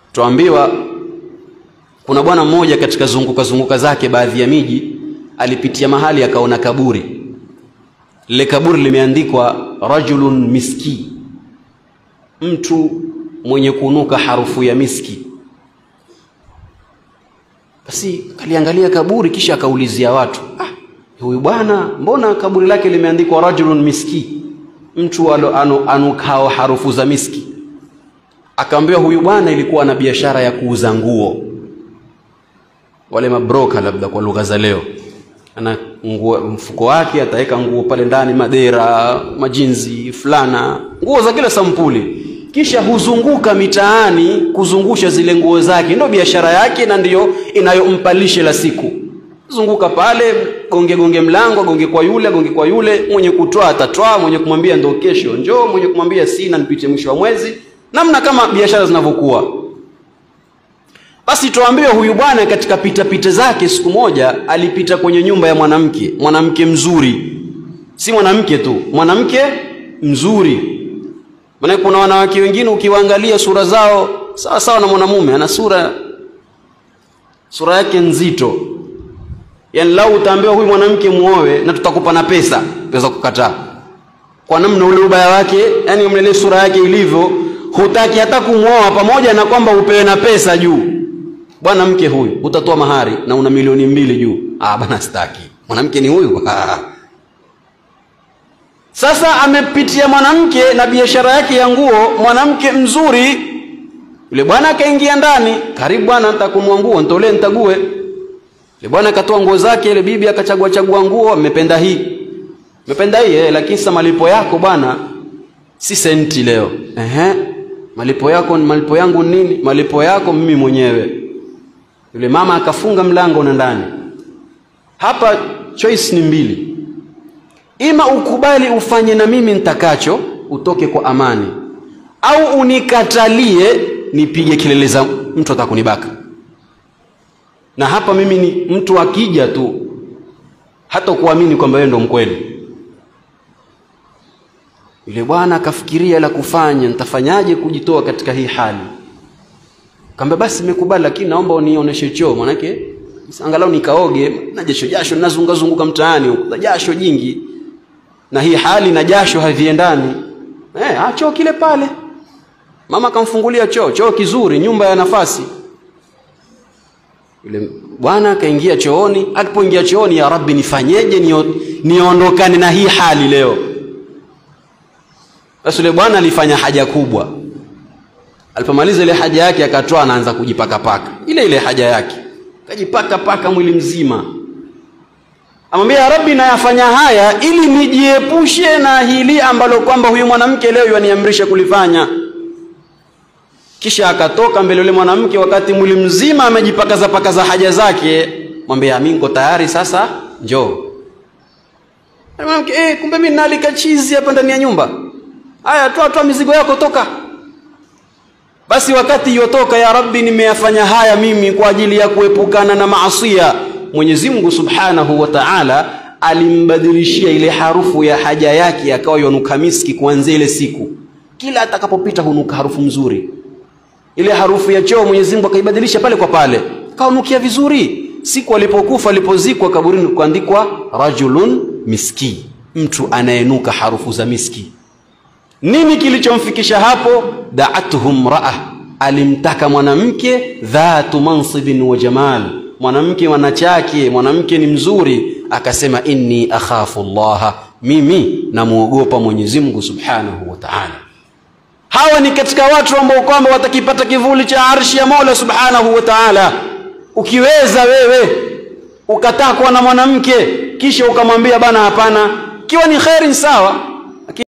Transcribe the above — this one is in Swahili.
tuambiwa kuna bwana mmoja katika zunguka zunguka zake baadhi ya miji alipitia mahali akaona kaburi lile kaburi limeandikwa rajulun miski mtu mwenye kunuka harufu ya miski basi kaliangalia kaburi kisha akaulizia watu ah, huyu bwana mbona kaburi lake limeandikwa rajulun miski mtu alo, anu, anukao harufu za miski akaambiwa huyu bwana ilikuwa na biashara ya kuuza nguo wale mabroka labda kwa lugha za leo ana nguo mfuko wake ataweka nguo pale ndani madera majinzi fulana nguo za kila sampuli kisha huzunguka mitaani kuzungusha zile nguo zake ndio biashara yake na ndiyo inayompa lishe la siku zunguka pale gonge gonge mlango gonge kwa yule gonge kwa yule mwenye kutoa atatoa mwenye kumwambia ndo kesho njoo mwenye kumwambia sina nipite mwisho wa mwezi namna kama biashara zinavyokuwa basi tuambiwe huyu bwana katika pitapita zake siku moja alipita kwenye nyumba ya mwanamke mwanamke mzuri si mwanamke tu mwanamke mzuri maana kuna wanawake wengine ukiwaangalia sura zao sawa sawa na mwanamume ana sura sura yake nzito yaani lau utaambiwa huyu mwanamke muoe na tutakupa na pesa pesa kukataa kwa namna ule ubaya wake yani mlele sura yake ilivyo hutaki hata kumwoa pamoja na kwamba upewe na pesa juu bwana mke huyu utatoa mahari na una milioni mbili juu ah bana sitaki mwanamke ni huyu sasa amepitia mwanamke na biashara yake ya nguo mwanamke mzuri yule bwana akaingia ndani karibu bwana nitakunua nguo nitolee nitague yule bwana akatoa nguo zake ile bibi akachagua chagua nguo amependa hii amependa hii eh, lakini sasa malipo yako bwana si senti leo ehe malipo yako malipo yangu nini malipo yako mimi mwenyewe yule mama akafunga mlango na ndani hapa choice ni mbili ima ukubali ufanye na mimi nitakacho utoke kwa amani au unikatalie nipige kelele za mtu atakunibaka na hapa mimi ni mtu akija tu hata kuamini kwamba wewe ndo mkweli yule bwana akafikiria la kufanya nitafanyaje kujitoa katika hii hali kamba basi nimekubali lakini naomba unionyeshe choo manake angalau nikaoge na jasho jasho nazunga zunguka mtaani huko jasho jingi na hii hali na jasho haviendani eh ah choo kile pale mama akamfungulia choo choo kizuri nyumba ya nafasi yule bwana akaingia chooni alipoingia chooni ya rabbi nifanyeje niondokane na hii hali leo basi yule bwana alifanya haja kubwa alipomaliza ile haja yake akatoa anaanza kujipaka paka ile ile haja yake akajipaka paka mwili mzima amwambia ya rabbi nayafanya haya ili nijiepushe na hili ambalo kwamba huyu mwanamke leo yaniamrisha kulifanya kisha akatoka mbele yule mwanamke wakati mwili mzima amejipakaza pakaza haja zake mwambia mimi niko tayari sasa njoo mwanamke eh kumbe mimi nalika chizi hapa ndani ya nyumba haya toa toa mizigo yako toka basi wakati yotoka ya rabbi nimeyafanya haya mimi kwa ajili ya kuepukana na maasia mwenyezi mungu subhanahu wa taala alimbadilishia ile harufu ya haja yake akawa yonuka miski kuanzia ile siku kila atakapopita hunuka harufu mzuri ile harufu ya choo mwenyezi mungu akaibadilisha pale kwa pale kaonukia vizuri siku alipokufa alipozikwa kaburini kuandikwa rajulun miski mtu anayenuka harufu za miski nini kilichomfikisha hapo daatuhum raa alimtaka mwanamke dhatu mansibin wa jamal mwanamke wanachake mwanamke ni mzuri akasema inni akhafu llaha mimi namwogopa mwenyezi mungu subhanahu wa taala hawa ni katika watu ambao kwamba watakipata kivuli cha arshi ya mola subhanahu wa taala ukiweza wewe ukatakwa na mwanamke kisha ukamwambia bana hapana kiwa ni kheri sawa